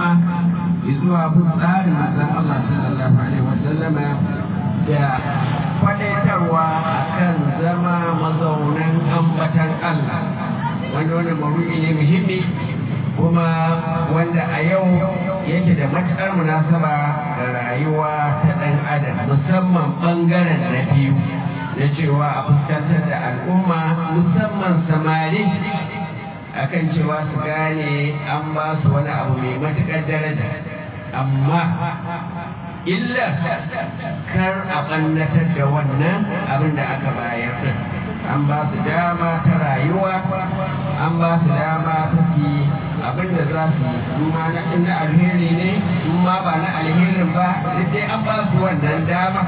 al'umma zuwa bin tsarin manzon Allah sallallahu alaihi wasallama da kwadaitarwa akan zama mazaunan ambatan Allah wanda wani mawuyi ne muhimmi kuma wanda a yau yake da matuƙar munasaba da rayuwa ta ɗan adam musamman ɓangaren na biyu na cewa a fuskantar da al'umma musamman samari akan cewa su gane an ba su wani abu mai matuƙar daraja amma illa kar a ɓannatar da wannan abin da aka bayar din an ba su dama ta rayuwa an ba su dama ta fi abin da za su yi ma na inda alheri ne in ma ba na alherin ba duk dai an ba su wannan dama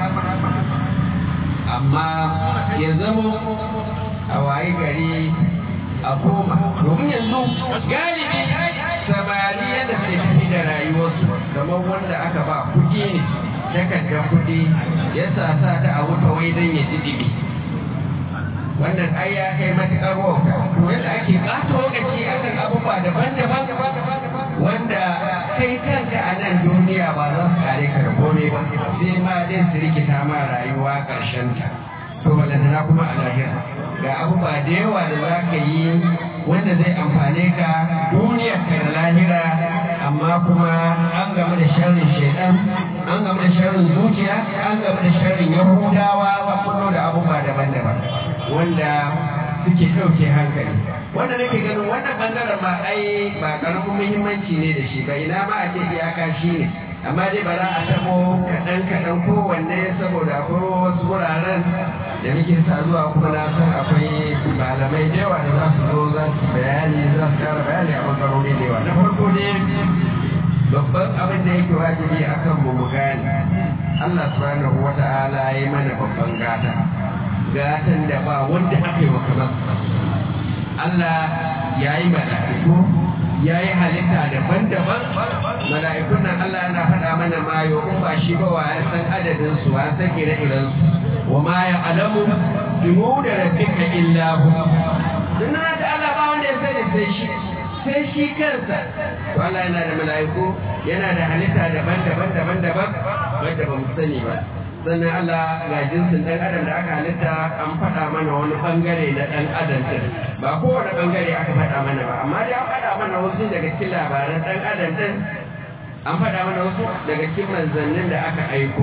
amma ya zamo a waye gari a koma domin yanzu galibi samari yadda ke tafi da rayuwarsu kamar wanda aka ba kuɗi ne takardar kuɗi ya sa sa ta a wuta wai don ya ji ɗibi wannan ai ya kai matuƙar wauta to yadda ake ɓata lokaci akan abubuwa daban-daban wanda kai kanka a nan duniya ba za su kare ka da kome ba sai ma dai su rikita ma rayuwa ƙarshen ta to balantana kuma a lahira ga abubuwa da yawa da za ka yi wanda zai amfane ka duniyar ka da lahira amma kuma an gamu da sharrin shaidan an gamu da sharrin zuciya an gamu da sharrin yahudawa ba kullo da abubuwa daban-daban wanda suke ɗauke hankali wanda nake ganin wannan bangaren ma ai ba karamin muhimmanci ne da shi ba ina ma a ce iyaka shi ne amma dai ba za a tabo kaɗan kaɗan kowanne saboda akwai wasu wuraren da muke sa zuwa kuma na san akwai malamai da yawa da za su zo za su bayani za su kara bayani a bangarori da yawa na farko ne babban abin da yake wajibi akan mu mu gane Allah subhanahu wa ta'ala ya yi mana babban gata gatan da ba wanda aka yi wa kamar Allah ya yi mala'iku ya yi halitta daban-daban mala'ikun nan Allah yana faɗa mana mayo in ba shi ba wa ya san adadin su wa san ire-iren su wa ma ya alamu jumu da rabbika illa hu dinna da Allah ba wanda ya sani sai shi sai shi kansa to Allah yana da mala'iku yana da halitta daban-daban daban-daban wanda ba mu sani ba sannan Allah ga jinsin ɗan adam da aka halitta an faɗa mana wani ɓangare na ɗan adam ɗin ba kowane ɓangare aka faɗa mana ba amma dai an faɗa mana wasu daga cikin labaran ɗan adam ɗin an faɗa mana wasu daga cikin manzannin da aka aiko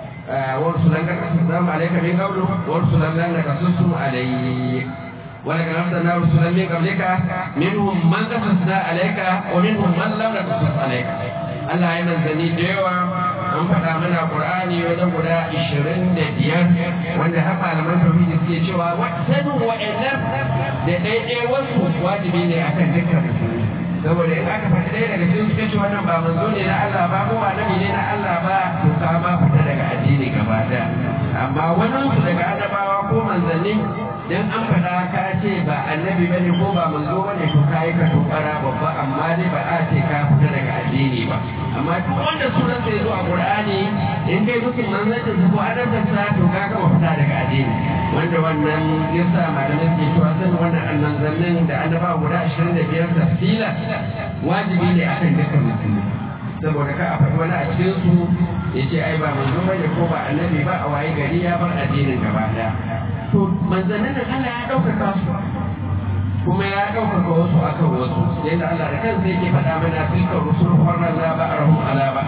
wasu lan kaka su zama alaika min qablu wasu lan lan kaka su alayhi ولقد أرسلنا رسلا من قبلك منهم من قصصنا عليك ومنهم من لم نقصص عليك Allah ya manzanni da yawa an faɗa mana Qur'ani wajen guda ishirin da biyar wanda har malaman tauhidi suke cewa sanin wa'annan da ɗaiɗai wasu wajibi ne akan dukkan musulmi saboda in aka faɗi ɗaya daga cikin suka ce wannan ba manzo ne na Allah ba ko annabi ne na Allah ba to ka ma fita daga addini gaba ɗaya amma wani su daga annabawa ko manzanni dan an faɗa ka ce ba annabi bane ko ba manzo bane to kai ka tokara babba amma dai ba a ce ka fita daga addini ba amma duk wanda sunan sai zo a Qur'ani in kai mutum manzancin sa ko annabin sa to ka gama fita daga addini wanda wannan yasa malamai suke cewa san wannan annanzannin da annaba guda 25 tafsila wajibi ne akan dukkan musulmi saboda ka a faɗi wani a cikin su ya ce ai ba manzo bane ko ba annabi ba a waye gari ya bar addinin gaba daya to manzannin nan Allah ya ɗaukaka su kuma ya ɗaukaka wasu akan wasu yadda Allah da kansa yake faɗa mana tilka rusul farna la ba'arhum ala ba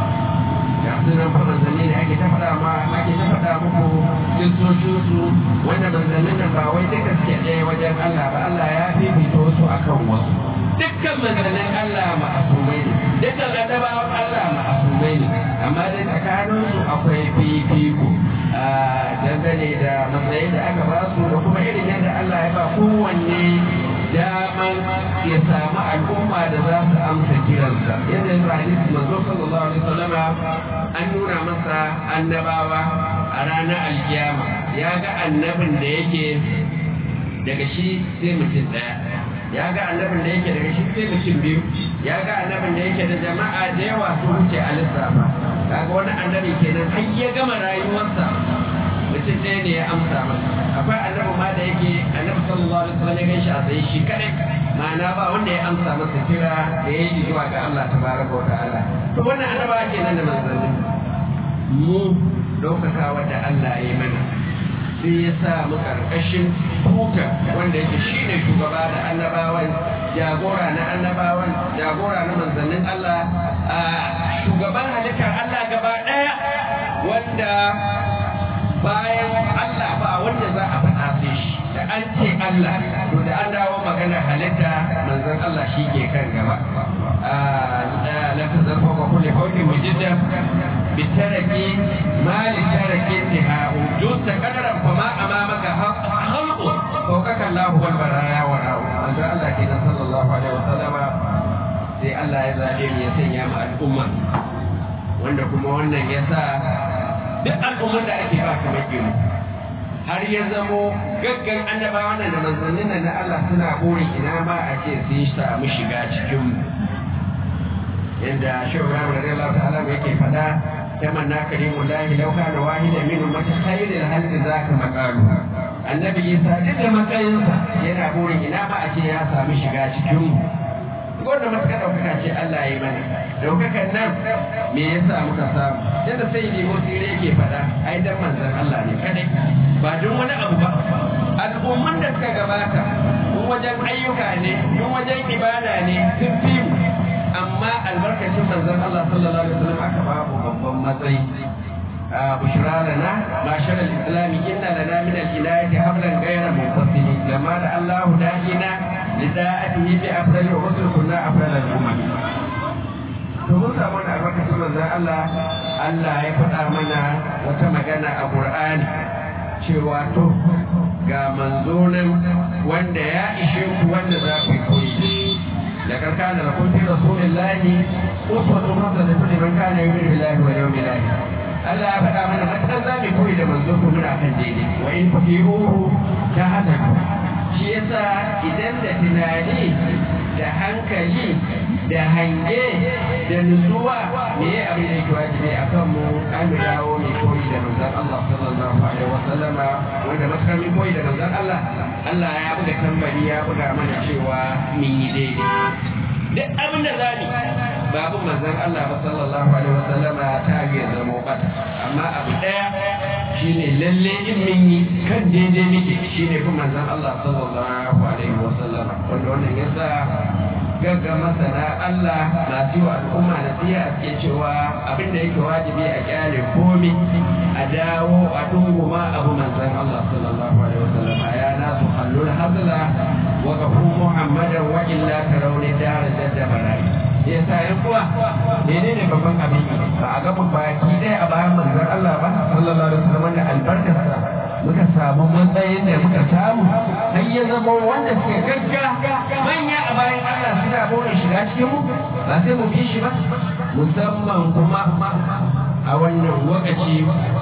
ga sunan fa manzanni ne ake ta faɗa ma ake ta faɗa muku kistocin su wanda manzannin nan ba wai duka suke ɗaya wajen Allah ba Allah ya fifita wasu akan wasu dukkan manzannin Allah ma'asumai ne dukkan annabawan Allah ma'asumai ne amma dai tsakanin su akwai fifiko dangane da matsayin da aka ba su da kuma irin yadda Allah ya ba kowanne daman ya samu al'umma da za su amsa kiransa yadda yanzu hadisi manzo sallallahu alaihi wasallam an nuna masa annabawa a ranar alkiyama ya ga annabin da yake daga shi sai mutum daya ya ga annabin da yake daga shi sai mutum biyu ya ga annabin da yake da jama'a da yawa su wuce a lissafa kaga wani annabi kenan har ya gama rayuwarsa mutum ɗaya ne ya amsa masa akwai annabi ma da yake annabi sallallahu alaihi wasallam ya gan shi a tsaye shi kadai ma'ana ba wanda ya amsa masa kira da ya yi zuwa ga Allah tabaraka wa ta'ala to wannan annaba kenan da manzanni mu ɗaukakawa da Allah ya yi mana sai ya sa mu ƙarƙashin tuta wanda yake shi ne shugaba da annabawan jagora na annabawan jagora na manzannin Allah a shugaban halittar Allah gaba ɗaya wanda bayan Allah ba wanda za a faɗa sai shi da an ce Allah to da an dawo magana halitta manzon Allah shi ke kan gaba la tazarfa wa kulli qawlin mujidda bitaraki ma li taraki intihau justa qadaran fa ma amamaka khalqu fawqaka Allah wal baraya wa ra'u manzon Allah kenan sallallahu alaihi wasallam sai Allah ya zabe mu ya sanya mu al'umma wanda kuma wannan ya sa duk al'ummar da ake ba kamar gemu har ya zamo gaggan annabawa nan da manzannin nan na Allah suna burin ina ma a ce sun samu shiga cikin mu yanda shehu Ibrahim radiyallahu ta'ala yake fada tamanna karimu lahi law kana wahida min ummati khairil halqi zaka maqalu annabi Isa duk da matsayinsa yana burin ina ma a ce ya samu shiga cikin mu wannan matuƙa ɗaukaka ce Allah ya yi mana ɗaukakan nan me yasa muka samu yadda sai ne motsi yake faɗa ai dan manzon Allah ne kadai ba don wani abu ba al'umman da suka gabata in wajen ayyuka ne in wajen ibada ne sun fi mu amma albarkacin manzon Allah sallallahu alaihi wasallam aka babu babban matsayi بشرى لنا معشر الإسلام إن لنا من الإناية حبلا غير منفصل لما دعا الله داعينا لداعته بأفضل الرسل كنا أفضل الأمم to mun samu wani albarkacin manzon Allah Allah ya faɗa mana wata magana a Qur'ani cewa to ga manzo nan wanda ya ishe ku wanda za ku yi koyi da shi لقد كان لكم في رسول الله أسوة حسنة لمن كان يؤمن بالله واليوم الآخر Allah ya faɗa mana matan za mu koyi da manzo ko muna kan daidai wa in fakiruhu ta hada shi yasa idan da tunani da hankali da hange da nutsuwa me ya abin da yake wajibi a kan mu an dawo mai koyi da manzon Allah sallallahu alaihi wa sallama wanda maskar mai koyi da manzon Allah Allah ya buga tambari ya buga mana cewa mun yi daidai duk abin da za ni babu manzon Allah ba sallallahu alaihi wa sallama ta ga zama bata amma abu daya shine lalle in mun yi kan daidai muke shine kuma manzon Allah sallallahu alaihi wa sallama wanda wannan yasa gagga masana Allah masu yi wa al'umma nasiha suke cewa abin da yake wajibi a kyale komi a dawo a dunguma abu manzon Allah sallallahu alaihi wa sallama ya nasu hallul hazla wa gafu muhammadan wa illa tarawni dar jadda barai ya sa yan kuwa menene babban abin ba a gaba baki ɗaya a bayan manzon Allah ba sallallahu alaihi wasallam da albarkarsa muka samu matsayin da muka samu har ya zama wanda suke gagga manya a bayan Allah suna bude shiga cikin mu ba sai mu bi shi ba musamman kuma a wannan lokaci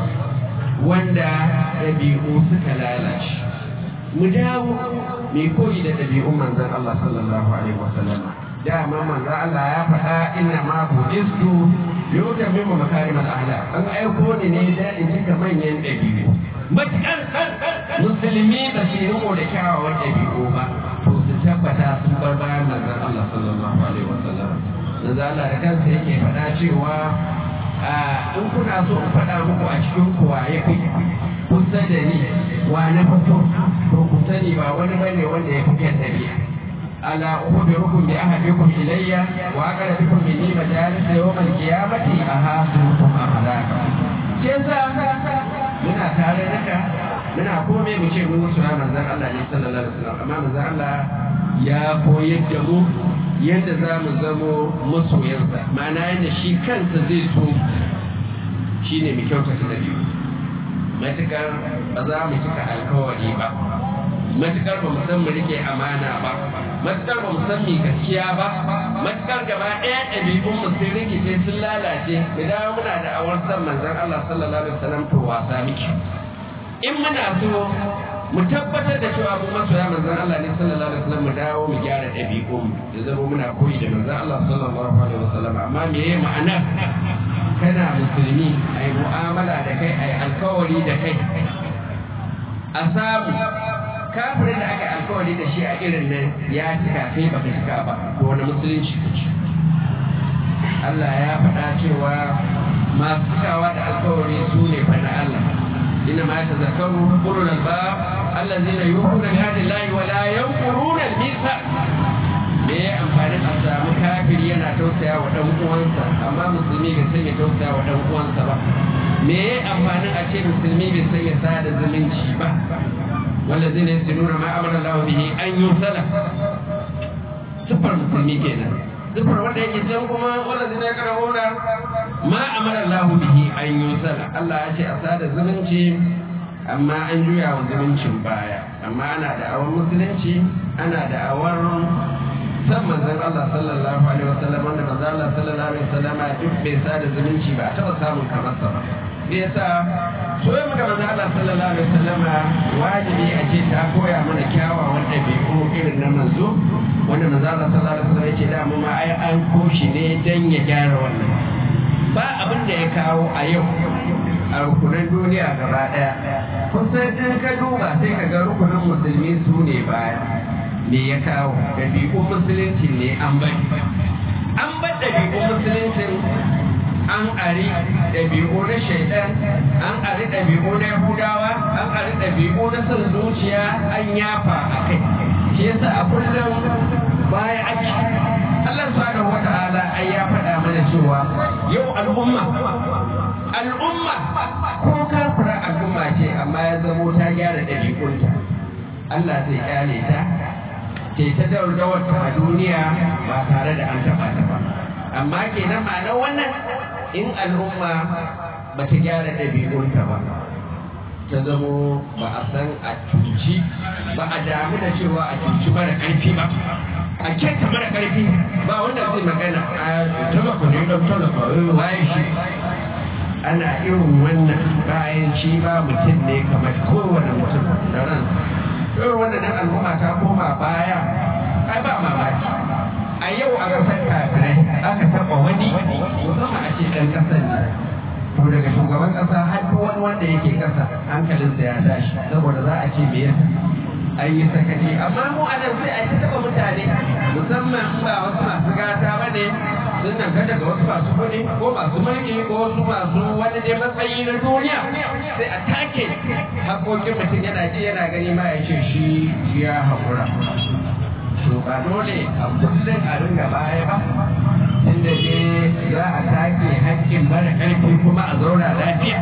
wanda ɗabi'u suka lalace mu dawo mai koyi da ɗabi'un manzon Allah sallallahu alaihi wasallam dama manzo Allah ya faɗa inna ma budistu yauta min makarim al-ahlak an aiko ni ne da in cika manyan dabi'u matakar musulmi ba su yi riko da kyawawan dabi'u ba to su tabbata sun bar bayan manzon Allah sallallahu alaihi wasallam manzo Allah da kansa yake faɗa cewa in kuna so in faɗa muku a cikin kuwa ya fi kusa da ni wa na fito to ku sani ba wani bane wanda ya fi kyan dabi'a ألا أخبركم بأحدكم إلي وأقربكم مني مجالس يوم القيامة أهاسكم أخلاقا كيسا muna tare naka muna kome mu ce mun musu manzon Allah ne sallallahu alaihi wasallam amma manzon Allah ya koyar da mu yadda za mu zamo masoyansa ma'ana yadda shi kansa zai so shine mu kyautata da biyu matukar ba za mu cika alkawari ba matukar ba mu san mu rike amana ba matukar ba mu san mi gaskiya ba matukar gaba ɗaya ɗabi'un mu sun rikice sun lalace mu dawo muna da awar san manzon Allah sallallahu alaihi wasallam to wasa miki in muna so mu tabbatar da cewa mu masoya manzon Allah ne sallallahu alaihi wasallam mu dawo mu gyara ɗabi'un mu ya zama muna koyi da manzon Allah sallallahu alaihi wasallam amma me yayi ma'ana kana musulmi ai mu'amala da kai ai alkawari da kai a samu kafirin da aka alkawari da shi a irin nan ya cika kai baka cika ba ko wani musulunci ka ci Allah ya faɗa cewa masu cikawa da alkawari su ne fa na Allah inna ma tazakkaru ulul albab allazina yu'minuna bi ahdi Allah wa la yanquruna al-mithaq me ya amfani a samu kafiri yana tausaya wa dan uwansa amma musulmi bai san ya tausaya wa dan uwansa ba me ya amfani a ce musulmi bai san ya sada zumunci ba wallazina yasluna ma amara Allah bihi an yusala sifar musulmi kenan sifar wanda yake can kuma wallazina yakrahuna ma amara Allah bihi an yusala Allah ya ce a sada zumunci amma an juya wa zumuncin baya amma ana da awar musulunci ana da awar san manzon Allah sallallahu alaihi wasallam wanda manzon Allah sallallahu alaihi wasallam duk bai sada zumunci ba taba samun kamar sa ba me yasa soyayya muka manzon Allah sallallahu alaihi wasallam wajibi a ce ta koya mana kyawawan ɗabi'u irin na manzo wanda manzon Allah sallallahu alaihi wasallam yake da mu ma ai an koshi ne dan ya gyara wannan ba abin da ya kawo a yau a rukunan duniya gaba ɗaya kusan in ka duba sai ka ga rukunin musulmi su ne baya me ya kawo ɗabi'un musulunci ne an bari an bar ɗabi'un musuluncin an ari ɗabi'u na shaidan an ari ɗabi'u na yahudawa an ari ɗabi'u na son zuciya an yafa a kai shi yasa a kullum baya ake Allah subhanahu wa ta'ala ai ya faɗa mana cewa yau al'umma al'umma ko kafira al'umma ce amma ya zamo ta gyara ɗabi'unta Allah zai kyale ta ce ta daudawarta a duniya ba tare da an taɓa ta ba amma kenan ma'anar wannan in al'umma ba ta gyara ɗabi'unta ba ta zamo ba a san a cuci ba a damu da cewa a cuci mara ƙarfi ba a kyanta mara ƙarfi ba wanda zai magana a talaka ne don talaka waye shi ana irin wannan bayan shi ba mutum ne kamar kowane mutum da ransa irin wannan al'umma ta koma baya ai ba mamaki a yau a ƙasar kafirai aka taɓa wani musamman a ce ɗan ƙasar ne to daga shugaban ƙasa har duk wani wanda yake ƙasa hankalinsa ya tashi saboda za a ce me yasa an yi sakaci amma mu a nan sai a ta taɓa mutane musamman ba wasu masu gata ba ne sun nan daga wasu masu kuɗi ko masu mulki ko wasu masu wani dai matsayi na duniya sai a take haƙoƙin mutum yana ji yana gani ma ya ce shi ya haƙura to ba dole a kullum a ringa baya ba inda dai za a take haƙƙin mara ƙarfi kuma a zauna lafiya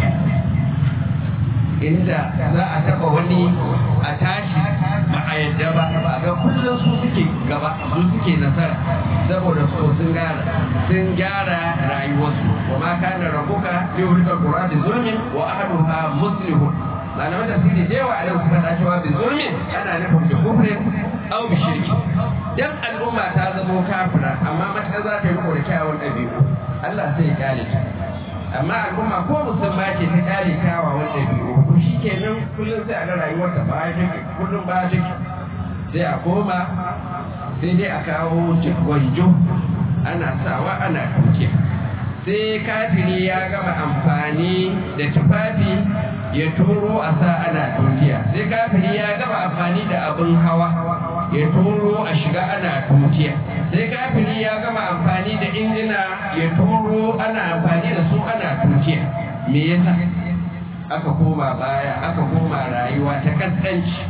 inda za a taɓa wani a tashi ba a yadda ba ba ga kullum su suke gaba su suke nasara saboda su sun gyara sun gyara rayuwarsu wa ma kana rabbuka li yurika qura bi zulmin wa ahluha muslihun malaman da suke da yawa a yau suka da cewa bi zulmin ana nufin bi kufrin aw bi shirki dan al'umma ta zamo kafira amma matakar za ta yi riko da kyawun ɗabi'u Allah sai ya kyale ta amma al'umma ko musulma ce ta kyale kyawawan ɗabi'u to shi kenan kullum sai a ga rayuwar ta baya take kullum baya take sai a koma sai dai a kawo gwanjo ana sawa ana tuke sai kafiri ya gama amfani da tufafi ya turo a sa ana tutiya sai kafiri ya gama amfani da abin hawa ya turo a shiga ana tutiya sai kafiri ya gama amfani da injina ya turo ana amfani da su ana tutiya me yasa aka koma baya aka koma rayuwa ta kaskanci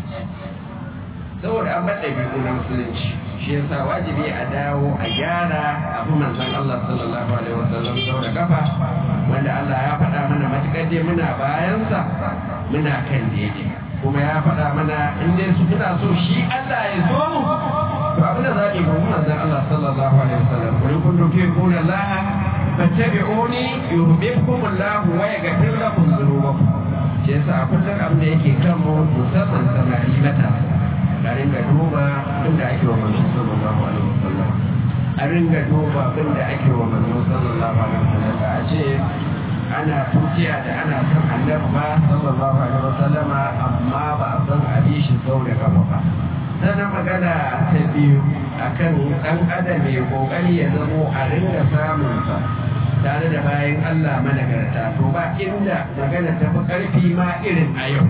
saboda an baɗa biyu na musulunci shi yasa wajibi a dawo a gyara abu manzon Allah sallallahu alaihi wasallam sau da kafa wanda Allah ya faɗa mana matuƙar dai muna bayansa muna kan daidai kuma ya faɗa mana in dai su muna so shi Allah ya so mu to abin da za mu yi manzon Allah sallallahu alaihi wasallam kun kun duke kun Allah fattabi'uni yuhibbukum Allah wa yaghfir lakum dhunubakum shi yasa a kullum abin da yake kan mu musamman samari matasa a ringa duba abin da ake wa manzo sallallahu alaihi wasallam a ringa duba abin da ake wa manzo sallallahu alaihi wasallam a ce ana tukiya da ana son annabi ba sallallahu alaihi wasallama amma ba a san abi shi sau da kafa ba sannan magana ta biyu akan dan adam mai kokari ya zamo a ringa samun sa tare da bayan Allah managarta to ba inda magana ta fi karfi ma irin a yau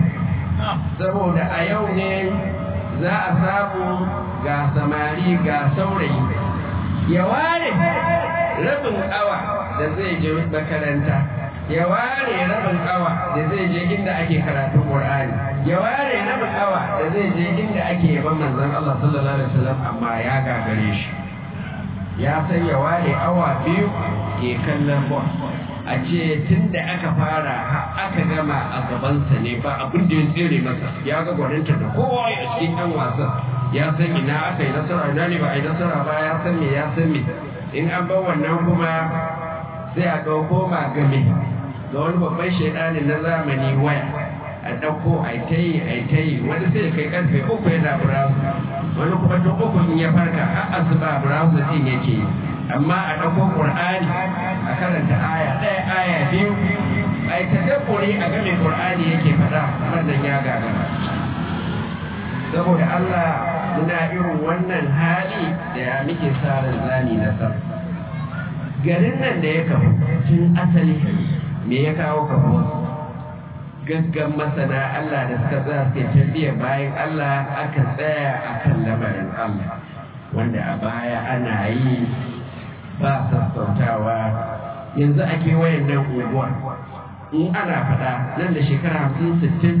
saboda a yau ne za a samu ga samari ga saurayi ya ware rabin awa da zai je makaranta ya ware rabin awa da zai je inda ake karatun Qur'ani ya ware rabin awa da zai je inda ake yaban manzon Allah sallallahu alaihi wasallam amma ya gagare shi ya san ya ware awa biyu ke kallon ball a ce tun da aka fara aka gama a gabansa ne ba abin da ya tsere masa ya ga gwaninta da kowa a cikin yan wasan ya san ina aka yi nasara ina ne ba a yi nasara ba ya san me ya san me in an bar wannan kuma sai a ɗauko magame ga wani babban shaidanin na zamani waya a ɗauko a ta yi a ta yi wani sai kai karfe uku yana browser wani kuma tun uku in ya farka har asuba browser din yake yi amma a ɗauko ƙur'ani a karanta aya ɗaya aya biyu a yi tadabburi a game ƙur'ani yake faɗa wannan ya gagara saboda Allah muna irin wannan hali da ya muke sa ran zani na sa garin nan da ya kafu tun asali me ya kawo kafu gaggan masana Allah da suka tsaya suke tafiya bayan Allah aka tsaya akan lamarin Allah wanda a baya ana yi ba sassautawa yanzu a kewayen nan unguwa in ana faɗa nan da shekara hamsin sittin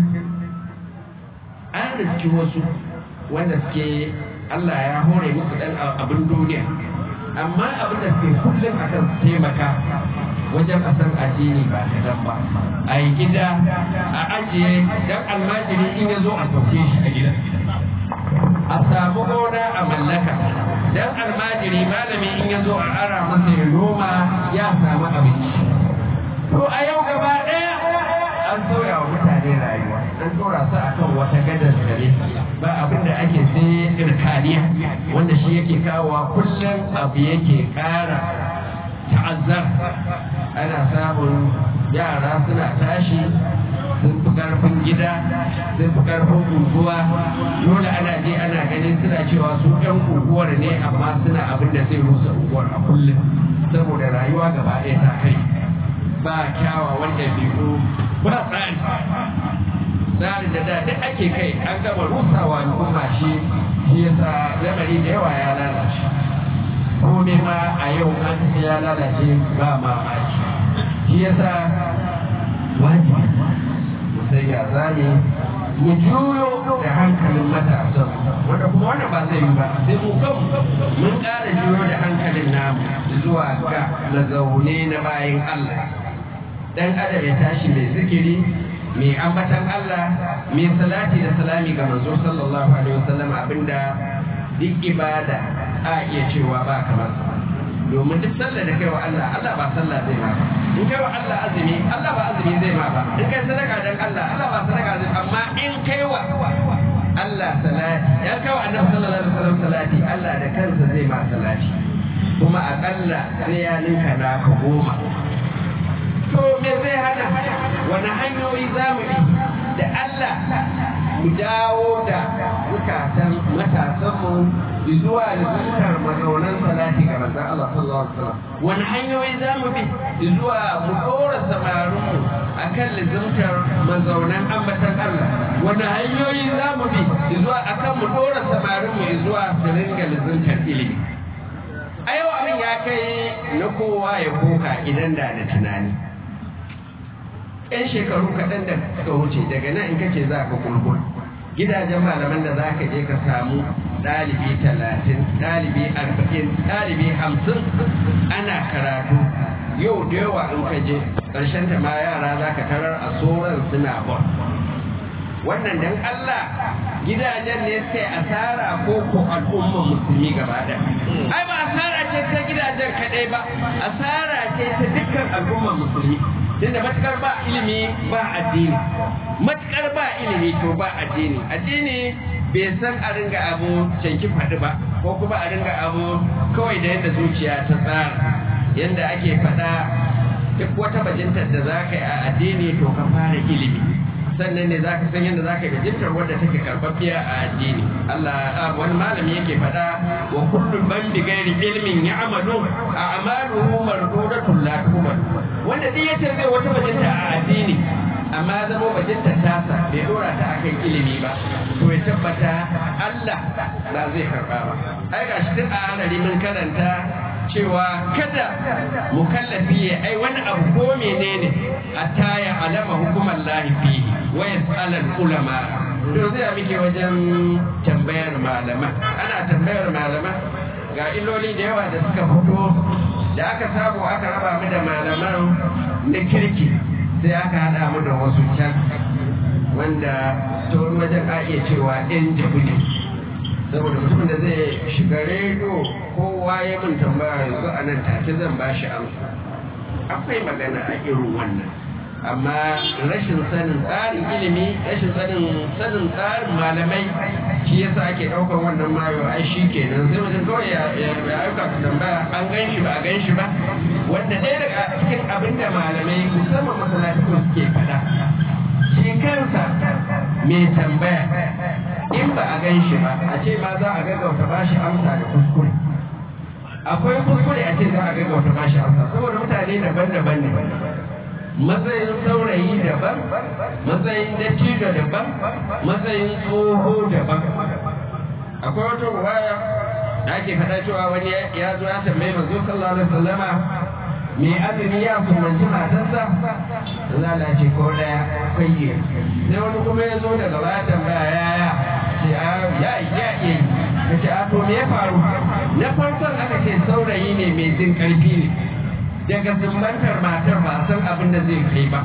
an riski wasu wanda suke Allah ya hore musu ɗan abin duniya amma abin da suke kullum a kan taimaka wajen a san addini ba kaɗan ba a yi gida a ajiye dan almajiri in ya zo a sauke shi a gida a samu gona a mallaka dan almajiri malami in ya zo a ara masa ya noma ya samu abinci to a yau gaba ɗaya an sauya wa mutane rayuwa an tsora su akan wata gadar gare ba abin da ake sai irkaniya wanda shi yake kawowa kullum abu yake ƙara ta'azzar ana samun yara suna tashi sun fi karfin gida sun fi karfin unguwa dole ana je ana ganin suna cewa su ɗan unguwar ne amma suna abin da zai rusa unguwar a kullum saboda rayuwa gaba ɗaya ta kai ba kyawawan ɗabi'u ba tsari tsarin da da duk ake kai an gama rusawa al'umma shi shi yasa lamari da yawa ya lalace komai ma a yau an ya lalace ba mamaki shi yasa wajibi sai ya zane mu juyo da hankalin matasan wanda kuma wannan ba zai yi ba sai mu kan mun ƙara juyo da hankalin namu zuwa ga na zaune na bayan Allah dan adam ya tashi mai zikiri mai ambatan Allah mai salati da salami ga manzo sallallahu alaihi wasallam abinda duk ibada a iya cewa ba kamar sa domin duk sallar da kai wa Allah Allah ba sallah zai ma ba in kai wa Allah azumi Allah ba azumi zai ma ba in kai sadaka dan Allah Allah ba sadaka zai amma in kai wa Allah salati ya kai wa Annabi sallallahu alaihi wasallam salati Allah da kansa zai ma salati kuma akalla sai ya ninka naka goma to me zai hana wani hanyoyi za mu bi da Allah mu dawo da zukatan matasanmu zuwa lizantar mazaunan salati ga manzon Allah sallallahu alaihi wasallam wani hanyoyi za mu bi zuwa mu dora samarinmu akan lizantar mazaunan ambatan Allah wani hanyoyi za mu bi zuwa akan mu dora samarinmu zuwa su ringa lizantar ilimi a yau abin ya kai na kowa ya koka idan da da tunani yan shekaru kaɗan da suka wuce daga nan in kace za ka kulkul gidajen malaman da za ka je ka samu ɗalibi talatin ɗalibi arba'in ɗalibi hamsin ana karatu yau da yawa in ka je ƙarshen ta ma yara za ka tarar a tsoron suna bon wannan dan Allah gidajen ne sai asara ko ko al'umma musulmi gaba da ai ba asara ce ta gidajen kaɗai ba asara ce ta dukkan al'umma musulmi tunda matukar ba ilimi ba addini matukar ba ilimi to ba addini addini bai san a ringa abu canki faɗi ba ko kuma a ringa abu kawai da yadda zuciya ta tsara yadda ake faɗa duk wata bajintar da za ka yi a addini to ka fara ilimi sannan ne za ka san yadda za ka yi bajintar wadda take karɓaɓɓiya a addini Allah wani malami yake faɗa wa kullu man bi gairi ilmin ya amalu a amaluhu mardudatun la tuqbal wanda wanda duk yace zai wata bajinta a addini amma zama bajinta tasa bai dora ta akan ilimi ba to ya tabbata Allah ba zai karba ba ai ga shi tun a hanari mun karanta cewa kada mukallafi ya ai wani abu ko menene hatta ya alama hukumar lahi fihi wa yas'al ulama to zai muke wajen tambayar malama ana tambayar malama ga illoli da yawa da suka fito da aka samu aka raba mu da malaman na kirki sai aka haɗa mu da wasu can wanda ta wani wajen a iya cewa ɗan jabuli saboda mutumin da zai shiga rediyo kowa ya mun tambaya yanzu a nan take zan ba shi amsa akwai magana a irin wannan amma rashin sanin tsarin ilimi rashin sanin sanin tsarin malamai shi yasa ake ɗaukar wannan mayo ai shi kenan sai mutum kawai ya aika su tambaya an gan shi ba a gan shi ba wanda ɗaya daga cikin abin da malamai musamman masallaci suke faɗa shi kansa mai tambaya in ba a gan shi ba a ce ma za a gaggauta ba shi amsa da kuskure akwai kuskure a ce za a gaggauta ba shi amsa saboda mutane daban-daban ne matsayin saurayi daban matsayin dattijo daban matsayin tsoho daban akwai wata ruwaya da ake faɗa cewa wani ya zo ya tambayi manzo sallallahu alaihi wasallama me azumi ya sumanci matarsa zala ce ko daya kwaye sai wani kuma ya zo daga baya tambaya ya ce a ya ya iya ka ce a to me ya faru na farkon aka ce saurayi ne mai jin karfi ne daga sumbantar matar ba san abin da zai kai ba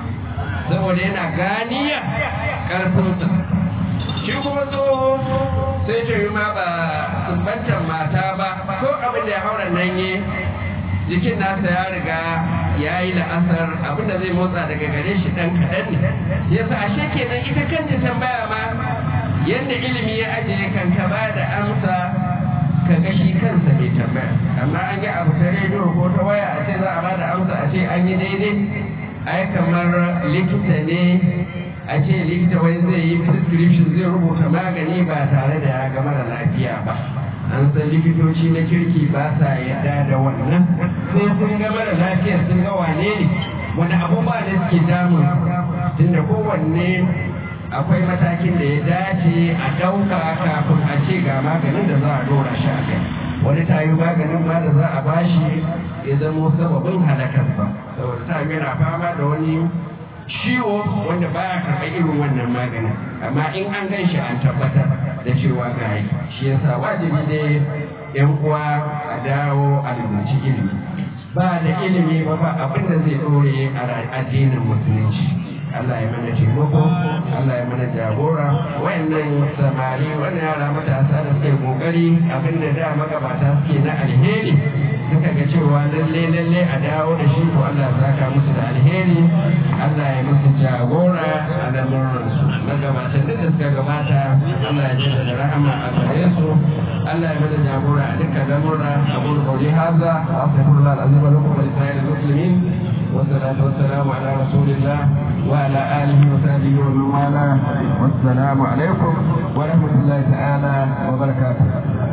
saboda yana ganiya karfinsa shi kuma tsoho sai ta yi ma ba sumbantar mata ba ko abin da ya haura nan yi jikin nasa ya riga ya yi la'asar abin da zai motsa daga gare shi ɗan kaɗan ne yasa ashe kenan ita kanta tambaya ma yadda ilimi ya ajiye kan ka ba da amsa ka ga shi kansa mai tambaya amma an yi abu ta rediyo ko ta waya a ce za a ba da amsa a ce an yi daidai ai kamar likita ne a ce likita wai zai yi prescription zai rubuta magani ba tare da ya ga mara lafiya ba an san likitoci na kirki ba sa yarda da wannan sai sun ga mara lafiya sun ga wane ne wani abubuwa da suke damun tunda kowanne akwai matakin da ya dace a ɗauka kafin a ce ga maganin da za a dora shi a kai wani tayi maganin ma da za a bashi ya zamo sababin halakarsa saboda ta yana fama da wani ciwo wanda baya karɓar irin wannan maganin amma in an gan shi an tabbatar da cewa ga yi shi yasa wajibi ne yan uwa a dawo a rubuci ilimi ba da ilimi ba ba abin da zai ɗore a addinin musulunci Allah ya mana taimako Allah ya mana jagora wayannan samari wannan yara matasa da suke kokari abinda da magabata suke na alheri suka ga cewa lalle lalle a dawo da shi ko Allah ya saka musu da alheri Allah ya musu jagora a lamuran su magabatan da suka gabata Allah ya ji da rahama a gare su Allah ya mana jagora a dukkan lamura abu da kauli haza wa astaghfirullah alazim wa lakum wa lisa'il muslimin والصلاة والسلام على رسول الله وعلى آله وصحبه ومن والاه والسلام عليكم ورحمة الله تعالى وبركاته